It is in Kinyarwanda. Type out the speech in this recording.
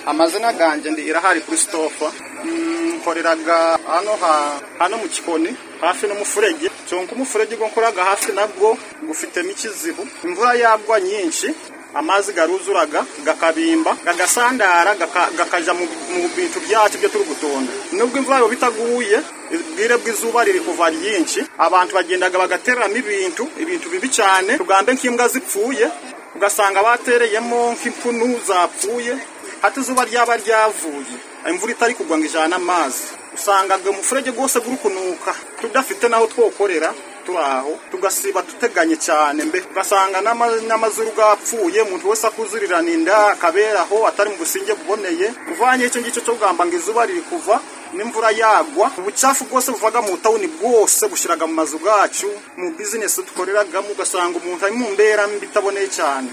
amazina ganjye ndi irahari christophe nkoreraga hano hano mu kikoni hafi n'umufurege cyonka umufurege go nkoraga hafi nabwo gufitemo ikizibu imvura yagwa nyinshi amazi garuzuraga gakabimba gagasandara gakaja mu bintu byacu byo turi gutonda nubwo imvura yo bitaguye ubwire bw'izuba riri kuva ryinshi abantu bagendaga bagatereramo ibintu ibintu bibi cyane tugambe nk'imbwa zipfuye ugasanga batereyemo nk'impunu zapfuye hati izuba ryaba ryavuye imvura itari kugwa ngo ijyane amazi usangaga umufurege rwose guri kunuka tudafite n'aho twokorera turi aho tugasiba duteganye cyane mbe ugasanga n'amazu rwapfuye umuntu wese akuzurira ninda akaberaho atari mu businge buboneye uvanye icyo ngicyo cyo kugamba ngo izuba riri kuva n'imvura yagwa ubucafu bwose buvaga mu tawuni bwose bushyiraga mu mazu yacu mu bizinesi dukoreragamo ugasanga umuntu ari mu mbera mbi itaboneye cyane